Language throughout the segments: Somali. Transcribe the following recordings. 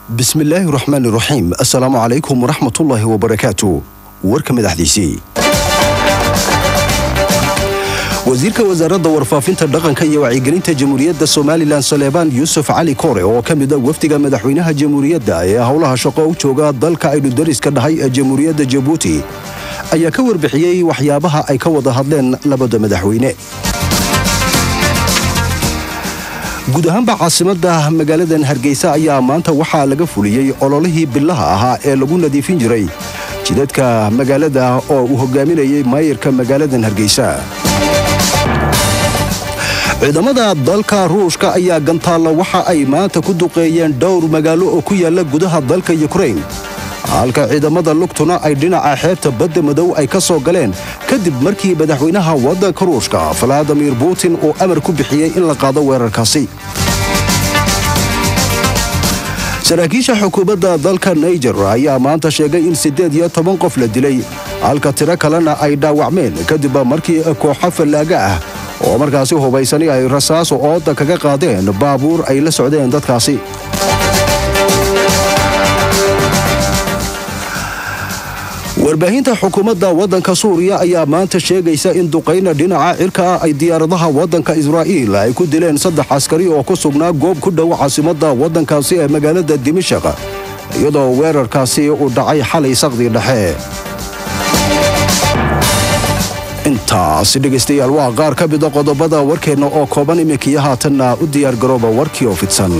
bismillaahi raxmaani raxiim assalaamu calaykum waraxmatullaahi wabarakaatu warka madaxdiisii wasiirka wasaaradda warfaafinta dhaqanka iyo wacyigelinta jamhuuriyadda somalilan saleebaan yuusuf cali kore oo ka mid a wafdiga madaxweynaha jamhuuriyadda ee howlaha shaqo u jooga dalka aynu dariska dhahay ee jamhuuriyadda jabuuti ayaa ka warbixiyey waxyaabaha ay ka wada hadleen labada madaxweyne guud ahaanba caasimadda magaaladan hargeysa ayaa maanta waxaa laga fuliyey ololihii billaha ahaa ee lagu nadiifin jiray jidadka magaalada oo uu hogaaminayay maayirka magaaladan hargeysa ciidamada dalka ruushka ayaa gantaalla waxa ay maanta ku duqeeyeen dhowr magaalo oo ku yaalla gudaha dalka yukrain halka ciidamada lugtuna ay dhinaca xeebta badda madow ay ka soo galeen kadib markii madaxweynaha waddanka ruushka valadimir putin uu amar ku bixiyey in la qaado weerarkaasi saraakiisha xukuumadda dalka naijer ayaa maanta sheegay in siddeed iyo toban qof la dilay halka tiro kalena ay dhaawacmeen kadib markii kooxo fallaaga ah oo markaasi hubaysani ay rasaaso ooda kaga qaadeen baabuur ay la socdeen dadkaasi warbaahinta xukuumadda waddanka suuriya ayaa maanta sheegaysa in duqayna dhinaca cirka ah ay diyaaradaha waddanka israa'iil ay ku dileen saddex askari oo ku sugnaa goob ku dhow caasimadda waddankaasi ee magaalada dimashaq iyadoo weerarkaasi uu dhacay xalay saqdii dhexe intaas dhegaystayaal waa qaar ka mida qodobada warkeenna oo kooban iminkiyo haatanna u diyaargarooba warkii oo fidsan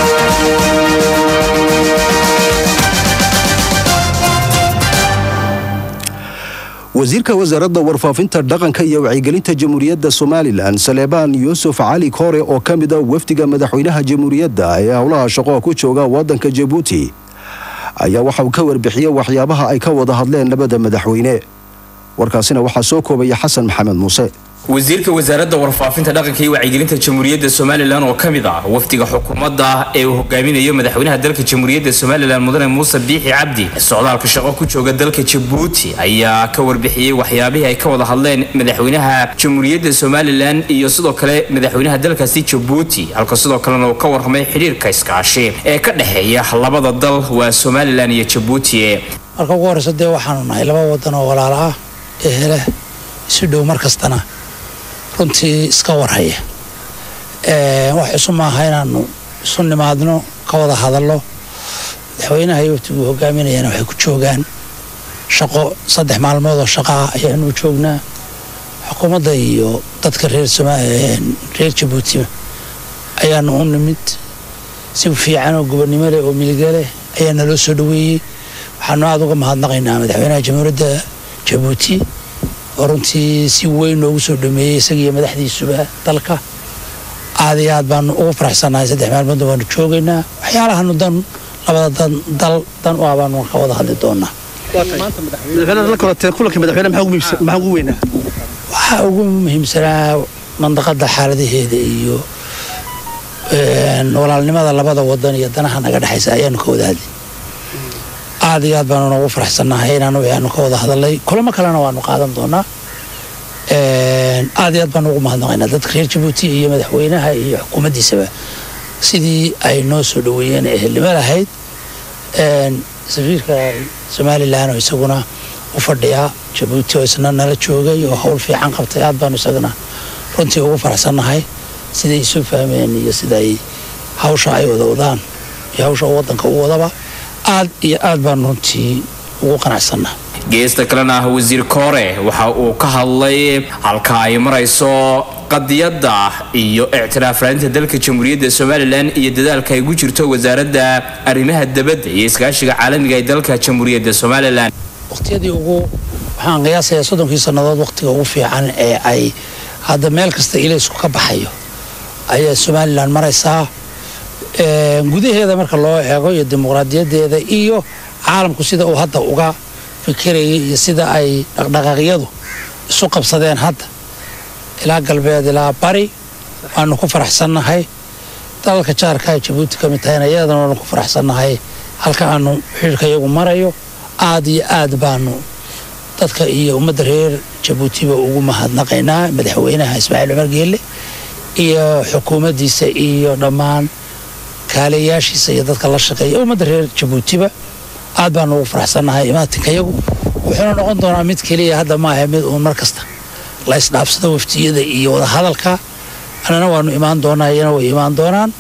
wasiirka wasaaradda warfaafinta dhaqanka iyo wacyigelinta jamhuuriyadda somalilan saleebaan yuusuf cali kore oo ka mid a wafdiga madaxweynaha jamhuuriyadda ee howlaha shaqo ku jooga waddanka jabuuti ayaa waxauu ka warbixiyey waxyaabaha ay ka wada hadleen labada madaxweyne warkaasina waxaa soo koobaya xasan maxamed muuse wasiirka wasaaradda warfaafinta dhaqanka iyo wacyigelinta jamhuuriyadda somalilan oo ka mid ah wafdiga xukuumadda ee uu hogaaminayo madaxweynaha dalka jamhuuriyadda somalilan mudane muuse biixi cabdi socdaalka shaqo ku jooga dalka jabuuti ayaa ka warbixiyey waxyaabihii ay ka wada hadleen madaxweynaha jamhuuriyadda somalilan iyo sidoo kale madaxweynaha dalkaasi jabuuti halka sidoo kalena uu ka warramay xidhiirka iskaashi ee ka dhexeeya labada dal waa somalilan iyo jabuuti marka ugu horeysa dee waxaanu nahay laba wadan oo walaalo ah ee hele isu dhow mar kastana runtii iska warhaya wax isu maaha inaanu isu nimaadno ka wada hadallo madaxweynaha iyo waftiguu hogaaminayana waxay ku joogaan shaqo saddex maalmood oo shaqaa ayaanu joognaa xukuumadda iyo dadka reer reer jabuuti ayaanu u nimid si fiican oo gobonnimo leh oo miliga leh ayaa naloo soo dhaweeyey waxaanu aada uga mahadnaqaynaa madaxweynaha jamhuuriyadda jabuuti oo runtii si weyn noogu soo dhameeyey isagiiyo madaxdiisuba dalka aad iyo aad baanu ugu faraxsannahay saddex maalmoodna waanu joogaynaa waxyaalahanu dan labada dan dal dan u ah baanu ka wada hadli doonaa waxaa ugu muhiimsanaa mandaqada xaaladaheeda iyo walaalnimada labada wadan iyo danaha naga dhexaysa ayaanu ka wada hadli aad iyo aad baanu noogu faraxsannahay inaanu ayaanu ka wada hadalnay kulamo kalena waanu qaadan doonaa aad iyo aad baanu ugu mahadnaqaynaa dadka reer jabuuti iyo madaxweynaha iyo xukuumaddiisaba sidii ay noo soo dhaweeyeen ee helnimo lahayd safiirka somalilan oo isaguna u fadhiyaa jabuuti oo isna nala joogay oo howl fiican qabtay aad baanu isagana runtii ugu faraxsannahay siday isu fahmeen iyo siday hawsha ay wada wadaan iyo hawsha waddanka u wadaba aad iyo aad baan runtii ugu qanacsannaha geesta kalena ah wasiir koore waxa uu ka hadlay halka ay marayso qadiyadda iyo ictiraaf raadinta dalka jamhuuriyadda somalilan iyo dadaalka ay gu jirto wasaaradda arrimaha dabadda iyo iskaashiga caalamiga ee dalka jamhuuriyadda somalilan waqtiyadii ugu waxaan qiyaasayaa soddonkii sannadood waqtiga ugu fiican ee ay hadda meel kasta ilaysku ka baxayo ayaa somalilan maraysaa gudaheeda marka loo eego iyo dimuqraadiyadeeda iyo caalamku sida uu hadda uga fikirayay iyo sida ay dhaqdhaqaaqyadu isu qabsadeen hadda ilaa galbeed ilaa bari waanu ku faraxsannahay dalalka jaarka ay jabuuti ka mid tahayna iyadana waanu ku faraxsannahay halka aanu xidhiirka iyagu marayo aad iyo aad baanu dadka iyo ummadda reer jabuutiba ugu mahadnaqaynaa madaxweynaha ismaaciil cumar geelle iyo xukuumaddiisa iyo dhammaan kaaliyayaashiisa iyo dadka la shaqeeya ummadda reer jabuutiba aad baan ugu faraxsannahay imaatinkayagu wuxuuna noqon doonaa mid keliya hadda maaha mid uun mar kasta la isdhaafsado waftiyada iyo wadahadalka annana waanu imaan doonaa iyana way imaan doonaan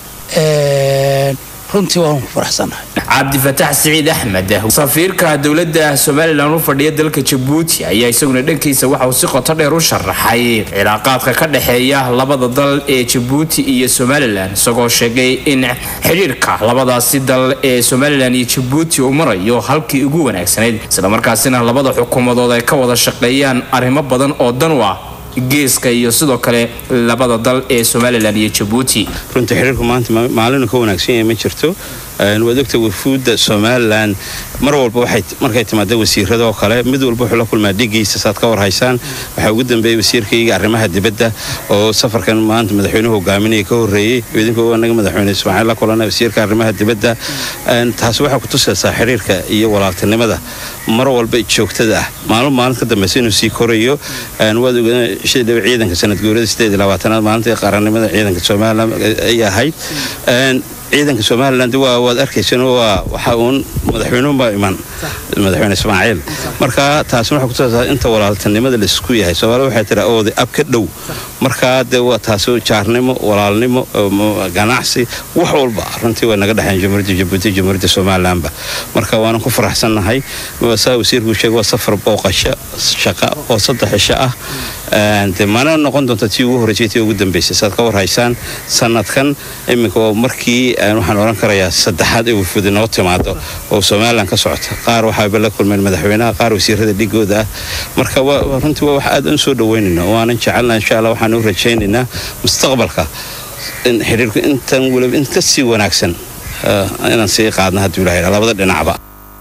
runtii waanu ku faraxsannahay cabdifataax siciid axmed safiirka dowladda somalilan u fadhiya dalka jabuuti ayaa isaguna dhankiisa waxa uu si qoto dheer u sharaxay cilaaqaadka ka dhexeeya labada dal ee jabuuti iyo somalilan isagoo sheegay in xidhiirka labadaasi dal ee somalilan iyo jabuuti uu marayo halkii ugu wanaagsanayd islamarkaasina labada xukuumadood ay ka wada shaqeeyaan arrimo badan oo dan u ah geeska iyo sidoo kale labada dal ee somalilan iyo jabuuti runtii xiriirku maanta maalinu ka wanaagsan yahay ma jirto waad ogta wafuudda somalilan mar walba waxay markay timaada wasiirada oo kale mid walba wuxuu la kulmaa dhigiisa saad ka warhaysaan waxaa ugu dambeeyey wasiirkayga arrimaha dibadda oo safarkan maanta madaxweynuhu hogaaminaya ka horreeyey idinku anaga madaxweyne ismaaciil la kulana wasiirka arrimaha dibadda taas waxay ku tusaysaa xiriirka iyo walaaltinimada mar walba joogtada ah maalin maalin ka dambeysa inuu sii korayo waad ogaa ciidanka sanad guurada sideed iyo labaatanaad maalintii qarannimada ciidanka somalilan ay ahayd ciidanka somalilan waad arkaysan waa waxa uun madaxweynuhunbaa iman madaxweyne ismaaciil marka taasina waxay kutusaysaa inta walaaltinimada laisku yahay soomaalida waxay tiraa ooday ab ka dhow markaa dee waa taasi jaarnimo walaalnimo ganacsi wax walba runtii way naga dhexeen jamhuuriyadda jabuuti jamhuuriyadda somalilanba marka waanan ku faraxsannahay saa wasiirkuu sheegay waa safar booqasho shaqa oo saddex cisho ah de mana noqon doonta tii ugu horreysay tii ugu dambeysay saad ka warhaysaan sanadkan iminka waa markii waxaan odhan karayaa saddexaad ee wafuudi noo timaado oo somalilan ka socota qaar waxaaba la kulmeen madaxweynaha qaar wasiirada dhigooda ah marka runtii waa wax aad aan soo dhaweynayna waanan jecelna insha allah waxaan u rajaynaynaa mustaqbalka in xiriirku intan weliba in ka sii wanaagsan inaan sii qaadna hadduu ilahay labada dhinacba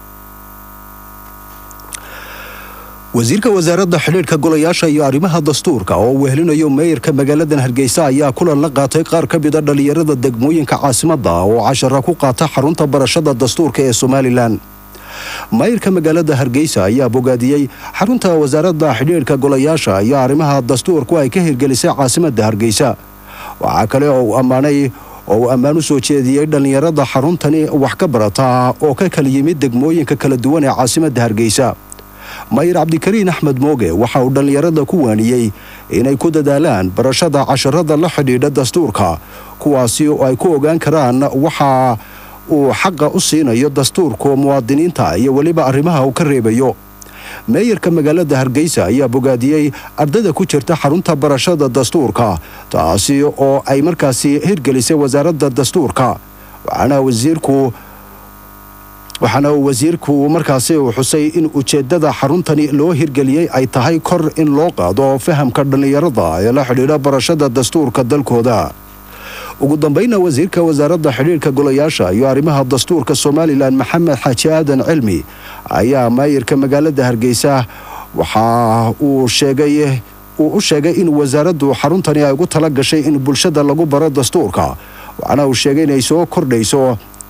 wasiirka wasaaradda xidhiidhka golayaasha iyo arrimaha dastuurka oo uu wehelinayo meeyarka magaaladan hargeysa ayaa kulan la qaatay qaar ka mida dhallinyarada degmooyinka caasimadda oo cashara ku qaata xarunta barashada dastuurka ee somalilan maayirka magaalada hargeysa ayaa bogaadiyey xarunta wasaaradda xidhiidhka golayaasha iyo arrimaha dastuurku ay ka hirgelisay caasimadda hargeysa waxaa kale oo uu ammaanay oo uu ammaan u soo jeediyey dhallinyarada xaruntani wax ka barata oo ka kala yimid degmooyinka kala duwan ee caasimadda hargeysa mayir cabdikariin axmed mooge waxa uu dhallinyarada ku waaniyey inay ku dadaalaan barashada casharada la xidhiidha dastuurka kuwaasi oo ay ku ogaan karaan waxa uu xaqa u siinayo dastuurku muwaadiniinta iyo weliba arrimaha uu ka reebayo meeyarka magaalada hargeysa ayaa bogaadiyey ardayda ku jirta xarunta barashada dastuurka taasi oo ay markaasi hirgelisay wasaaradda dastuurka waxaana wasiirku waxaana uu wasiirku markaasi uu xusay in ujeeddada xaruntani loo hirgeliyey ay tahay kor in loo qaado fahamka dhallinyarada ee la xidhiidha barashada dastuurka dalkooda ugu dambayna wasiirka wasaaradda xidhiidhka golayaasha iyo arrimaha dastuurka somalilan maxamed xaaji aadan cilmi ayaa maayirka magaalada hargeysa waxa uu sheegay uu u sheegay in wasaaraddu xaruntani ay ugu tala gashay in bulshada lagu baro dastuurka waxaana uu sheegay inay soo kordhayso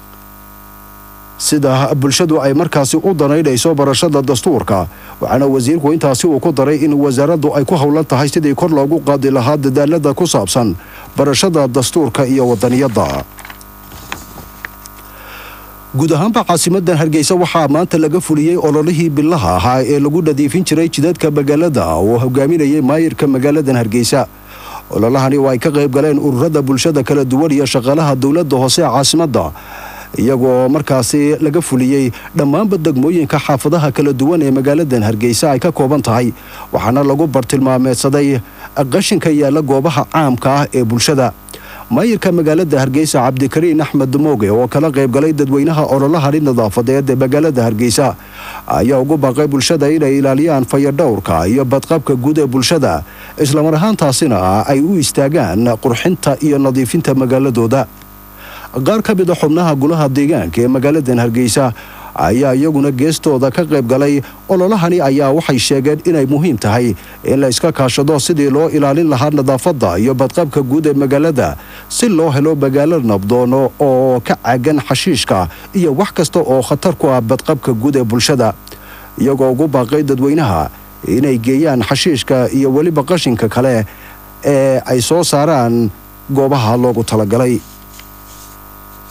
sida bulshadu ay markaasi u danaynayso barashada dastuurka waxaana wasiirku intaasi uu ku daray in wasaaraddu ay ku howlan tahay sidii kor loogu qaadi lahaa dadaalada ku saabsan barashada dastuurka iyo wadaniyadda guud ahaanba caasimadan hargeysa waxaa maanta laga fuliyey ololihii bilaha ahaa ee lagu nadiifin jiray jidadka magaalada oo hogaaminayay maayirka magaaladan hargeysa ololahani oo ay ka qayb galeen ururada bulshada kala duwan iyo shaqaalaha dowladda hoose ee caasimadda iyagoo markaasi laga fuliyey dhammaanba degmooyinka xaafadaha kala duwan ee magaaladan hargeysa ay ka kooban tahay waxaana lagu bartilmaameedsaday qashinka yaalla goobaha caamka ah ee bulshada maayirka magaalada hargeysa cabdikariin axmed mooge oo kala qaybgalay dadweynaha ololahani nadaafadeed ee magaalada hargeysa ayaa ugu baaqay bulshada inay ilaaliyaan fayadhowrka iyo badqabka guud ee bulshada islamar ahaantaasina ay u istaagaan qurxinta iyo nadiifinta magaaladooda qaar ka mid a xubnaha gulaha deegaanka ee magaaladan hargeysa ayaa iyaguna geestooda ka qayb galay ololahani ayaa waxay sheegeen inay muhiim tahay in la iska kaashado sidii loo ilaalin lahaa nadaafadda iyo badqabka guud ee magaalada si loo helo magaalo nabdoono oo ka cagan xashiishka iyo wax kasta oo khatar ku ah badqabka guud ee bulshada iyagoo ugu baaqay dadweynaha inay geeyaan xashiishka iyo weliba qashinka kale ee ay soo saaraan goobaha loogu talagalay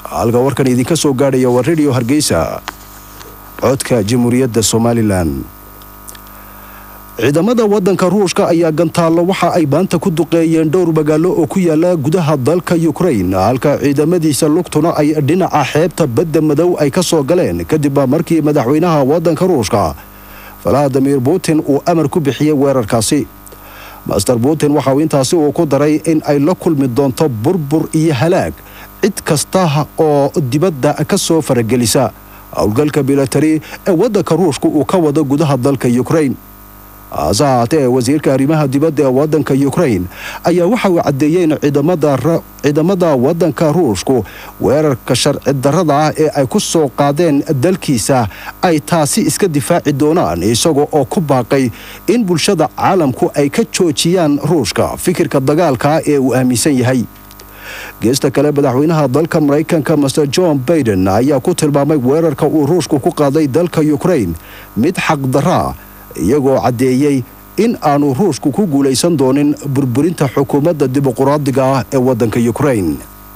halka warkan idinka soo gaadhaya waa radio hargeysa codka jamhuuriyadda somalilan ciidamada waddanka ruushka ayaa gantaallo waxa ay maanta ku duqeeyeen dhowr magaalo oo ku yaala gudaha dalka yukrain halka ciidamadiisa lugtuna ay dhinaca xeebta badda madow ay ka soo galeen kadib markii madaxweynaha waddanka ruushka valadimir putin uu amar ku bixiyey weerarkaasi master putin waxa uu intaasi uu ku daray in ay la kulmi doonto burbur iyo halaag cid kasta oo dibadda ka soo faragelisa howlgalka bilatari ee waddanka ruushka uu ka wado gudaha dalka yukrain hase haatee wasiirka arrimaha dibadda ee waddanka yukrain ayaa waxa uu caddeeyey in ciidamada waddanka ruushku weerarka sharci darrada ah ee ay ku soo qaadeen dalkiisa ay taasi iska difaaci doonaan isaga oo ku baaqay in bulshada caalamku ay ka joojiyaan ruushka fikirka dagaalka ee uu aaminsan yahay geesta kale madaxweynaha dalka maraykanka master john baiden ayaa ku tilmaamay weerarka uu ruushku ku qaaday dalka yukrain mid xaqdarraa iyagoo caddeeyey in aanu ruushku ku guulaysan doonin burburinta xukuumadda dimuquraadiga ah ee waddanka yukrain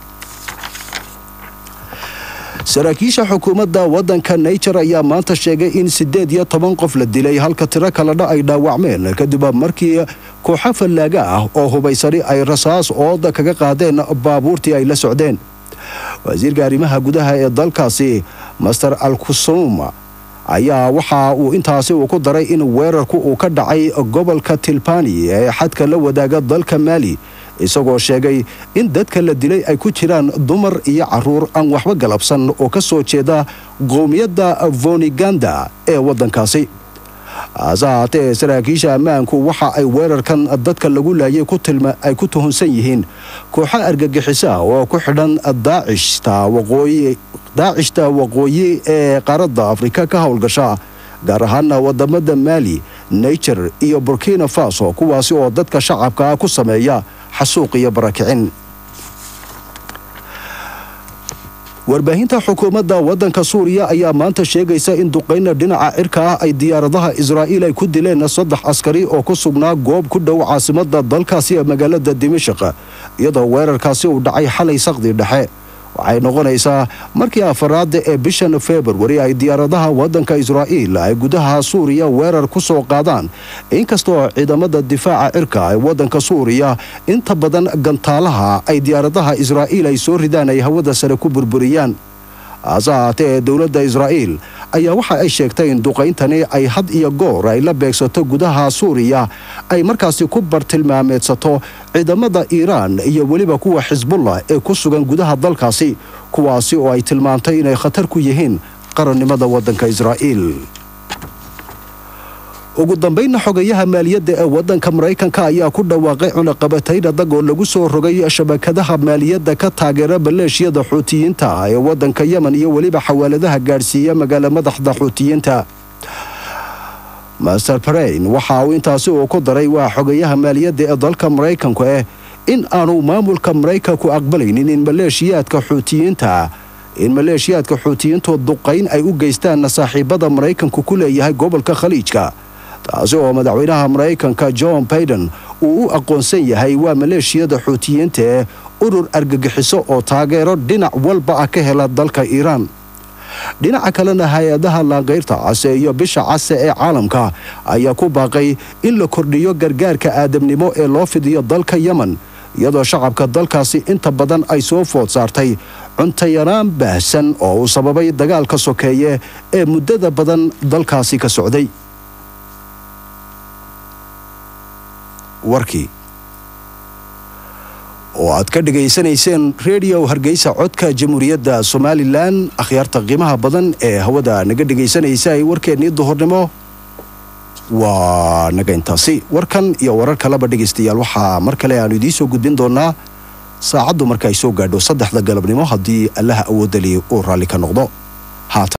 saraakiisha xukuumadda waddanka naijer ayaa maanta sheegay in siddeed iyo toban qof la dilay halka tiro kalena ay dhaawacmeen kadib markii kooxo fallaaga ah oo hubaysani ay rasaas ooda kaga qaadeen baabuurtii ay la socdeen wasiirka arrimaha gudaha ee dalkaasi master alkusum ayaa waxa uu intaasi uu ku daray in weerarku uu ka dhacay gobolka tilbani ee xadka la wadaaga dalka maali isagoo sheegay in dadka la dilay ay ku jiraan dumar iyo caruur aan waxba galabsan oo ka soo jeeda qowmiyadda voniganda ee waddankaasi hase haatee saraakiisha ammaanku waxa ay weerarkan dadka lagu laayay ay ku tuhunsan yihiin kooxo argagixisa oo ku xidhan daacishta waqooyi daacishta waqooyi ee qaaradda afrika ka howlgasha gaar ahaana wadamada maali naijer iyo burkina faso kuwaasi oo dadka shacabka ku sameeya xasuuq iyo barakicin warbaahinta xukuumadda waddanka suuriya ayaa maanta sheegaysa in duqayna dhinaca cirka ah ay diyaaradaha israa'iil ay ku dileen saddex askari oo ku sugnaa goob ku dhow caasimadda dalkaasi ee magaalada dimashaq iyadoo weerarkaasi uu dhacay xalay saqdi dhexe waxay noqonaysaa markii afaraada ee bishan februari ay diyaaradaha waddanka israa'iil ay gudaha suuriya weerar ku soo qaadaan inkastoo ciidamada difaaca cirka ee waddanka suuriya inta badan gantaalaha ay diyaaradaha israa'iil ay soo ridaan ay hawada sare ku burburiyaan hase haatee dowladda israa'iil ayaa waxa ay sheegtay in duqayntani ay had iyo goor ay la beegsato gudaha suuriya ay markaasi ku bartilmaameedsato ciidamada iiraan iyo weliba kuwa xisbullah ee ku sugan gudaha dalkaasi kuwaasi oo ay tilmaantay inay khatar ku yihiin qarannimada waddanka israa'iil ugu dambaynna xogayaha maaliyadda ee waddanka maraykanka ayaa ku dhawaaqay cunaqabatayn adag oo lagu soo rogay shabakadaha maaliyadda ka taageera maleeshiyada xuutiyiinta ee waddanka yemen iyo weliba xawaaladaha gaadhsiiya magaala madaxda xuutiyiinta master brain waxa uu intaasi uu ku daray waa xogayaha maaliyadda ee dalka maraykanku eh in aanu maamulka maraykanku aqbalaynin in maleeshiyaadka xuutiyiinta in maleeshiyaadka xuutiyiintu duqayn ay u geystaan saaxiibada maraykanku ku leeyahay gobolka khaliijka taasi oo madaxweynaha maraykanka john baiden uu u aqoonsan yahay waa maleeshiyada xuutiyiinta ee urur argagixiso oo taageero dhinac walba ah ka hela dalka iiraan dhinaca kalena hay-adaha laanqayrta case iyo bisha case ee caalamka ayaa ku baaqay in la kordhiyo gargaarka aadamnimo ee loo fidiyo dalka yemen iyadoo shacabka dalkaasi inta badan ay soo food saartay cuntayaraan baahsan oo uu sababay dagaalka sokeeye ee muddada badan dalkaasi ka socday warkii oo aad ka dhegaysanayseen redio hargeysa codka jamhuuriyadda somalilan akhyaarta qiimaha badan ee hawada naga dhegaysanaysa ay warkeennii duhurnimo waa naga intaasi warkan iyo warar kaleba dhegaystayaal waxaa mar kale aanu idiin soo gudbin doonaa saacaddu marka ay soo gaadho saddexda galabnimo haddii allaha awoodali uu raalli ka noqdo